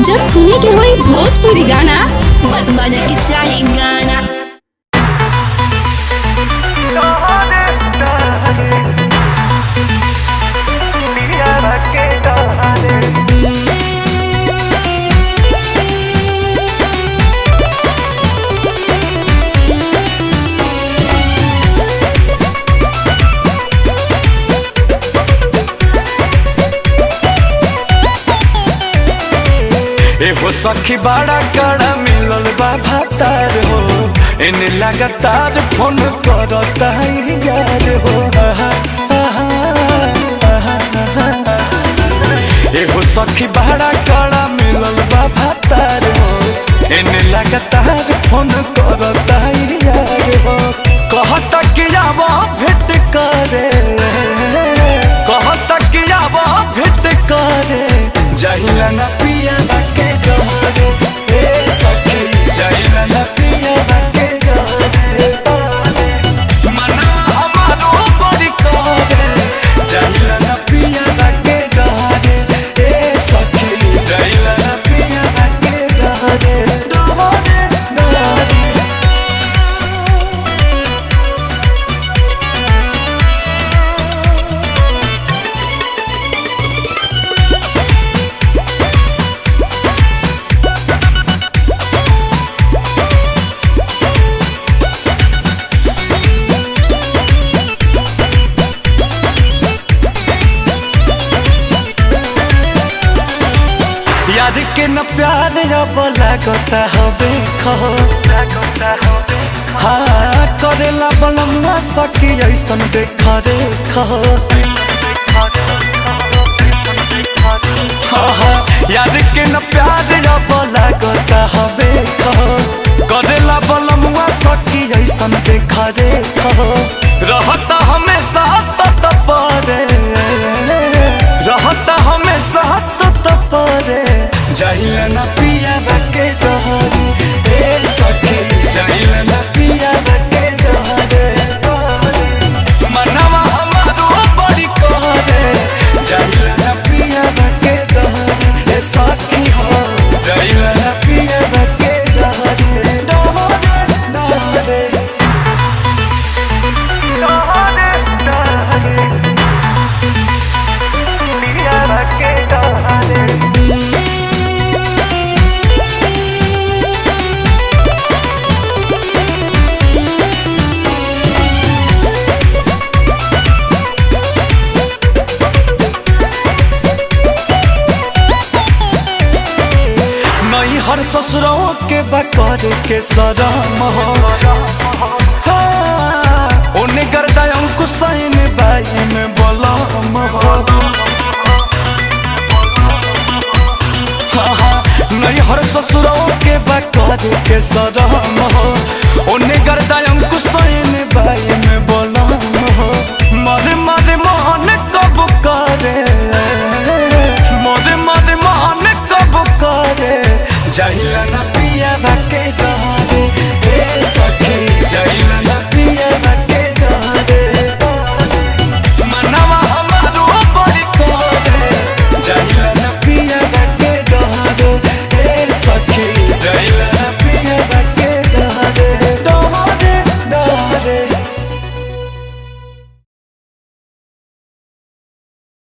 जब सुने के होई भोजपुरी गाना बस बजे के चाही गाना एहो सखी बड़ा कड़ा मिलल बा भातार हो एने लगातार फोन करता है यार हो आहा, आहा, आहा, आहा। एहो सखी बड़ा कड़ा मिलल बा भातार हो एने लगातार फोन करता है यार हो कहता कि आवा भेंट करे कहता कि आवा भेंट करे जाइला ना पिया बाके डोरे ए सखी जाइला ना पिया बाके डोरे मना हमारो बड़ी करे जाइला ना पिया बाके डोरे ए सखी जाइला ना पिया बाके डोरे डोरे डोरे याद के न प्यार अब लागता हबे खहो हाँ करेला बनमुआ सखी ऐसन देख रे खहो हाँ, हाँ, याद के न प्यार अब लागता हबे खहो करेला बनमुआ सखी ऐसन देख रे खहो रहता हमेशा तत परे रहता हमेशा तत परे जाइला ना पिया बके डहरे ए सखी जाइला ना पिया बके डहरे मनवा हमारो बड़ी करे जाइला ना पिया बके डहरे ए सखी हो जाइला ना पिया बके डहरे डहरे डहरे डहरे डहरे पिया बके डहरे नहीं हर ससुरों के बकर के सरम हो हाँ, ओने गर्दा अंकुश में बाई में बलम हो हाँ, हाँ, नहीं हर ससुरों के बकर के सरम हो ओने गर्दा अंकुश में बाई में बलम हो मर मर मोहन कब करे मर मर मोहन कब करे जाइला ना पिया बाके डरे ए सखी जाइला